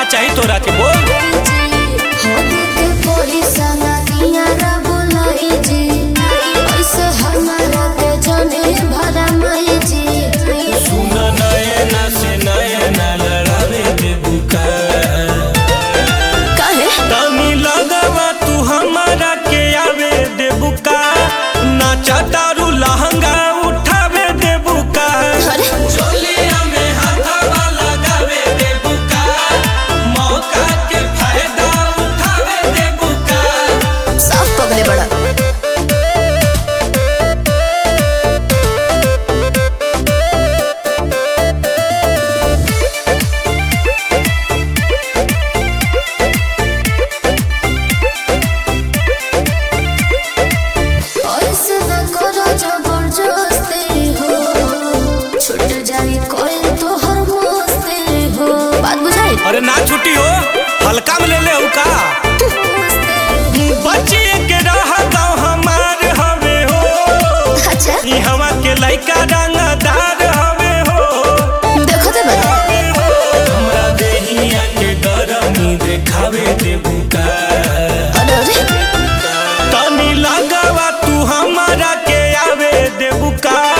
चाही तोरा के बोल सुन नयना से नयना लड़ावे दे बुका तनी लगवा तू हमारा के आवे दे बुका नाचा तारू लहंगा उठावे दे बुका चोलिया में हाथवा लगावे दे बुका मौका के फायदा उठावे दे बुका बड़ा ऐसे न करो जबरदस्ती हो छूट जाए कोई तो हर मस्ती हो बात बुझाई अरे ना छुट्टी हो हल्का में ले ले हो का बच्चे के रह गाँव हमार हवे हो अच्छा ई हवा के लइका रंगदार हवे हो देखो तो बता हमरा देहिया के गरमी देखावे दे बुका अरे अरे तनी लगावा तू हमारा के आवे दे बुका